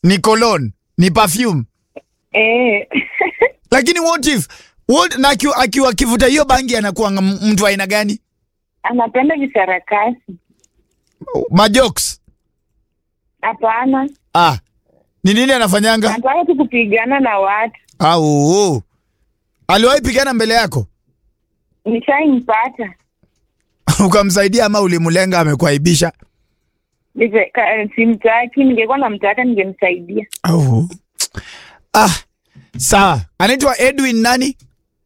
ni cologne, ni perfume. Eh. Lakini what if what, na akiwa akiwa akivuta hiyo bangi anakuwa ng- mtu wa aina gani? Anapenda visarakasi. Majokes. Hapana. Ah. Ni nini anafanyanga? Anataka tu kupigana na watu. Au. Aliwahi pigana mbele yako? Nishaimpata. Ukamsaidia ama ulimlenga amekuaibisha? Nive- ka- Simtaki, ningekuwa namtaka ningemsaidia. Au. Ah. Sawa. Anaitwa Edwin nani?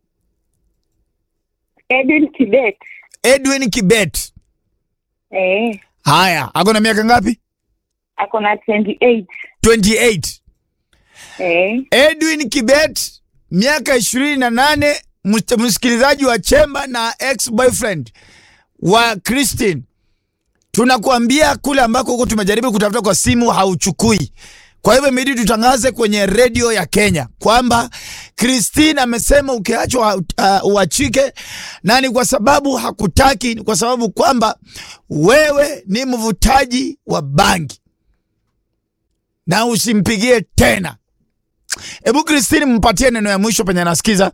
Edwin Kibet. Edwin Kibet. Eh. Haya, ako na miaka ngapi? Ako na 28. 28. Eh. Edwin Kibet, miaka ishirini na nane, ms- msikilizaji wa Chemba na ex boyfriend wa Christine. Tunakuambia kule ambako huko tumejaribu kutafuta kwa simu hauchukui. Kwa hivyo imebidi tutangaze kwenye redio ya Kenya kwamba Christine amesema ukiachwa uh, uachike, na ni kwa sababu hakutaki, ni kwa sababu kwamba wewe ni mvutaji wa bangi na usimpigie tena. Hebu Christine, mpatie neno ya mwisho penye anasikiza.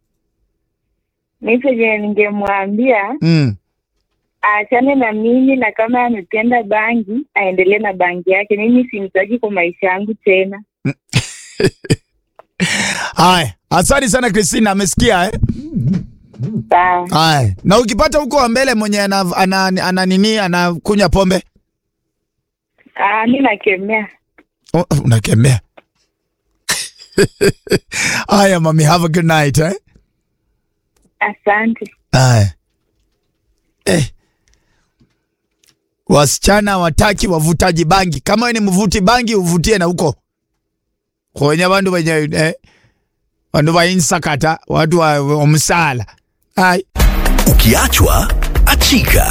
Mi penye ningemwambia Mm. aachane na mimi, na kama amependa bangi aendelee na bangi yake. Mimi simtaki kwa maisha yangu tena. Haya, asante sana Christine, amesikia eh? Sawa. Haya, na ukipata huko wa mbele mwenye ana, ana, ana nini anakunywa pombe Ah, mi nakemea. oh, unakemea. Haya mami, have a good night eh? Asante. Haya. Eh. Wasichana wataki wavutaji bangi. Kama wewe ni mvuti bangi uvutie na huko kwenye bandu wenye eh, bandu wa insakata watu wa, wa msala. Hai. Ukiachwa achika.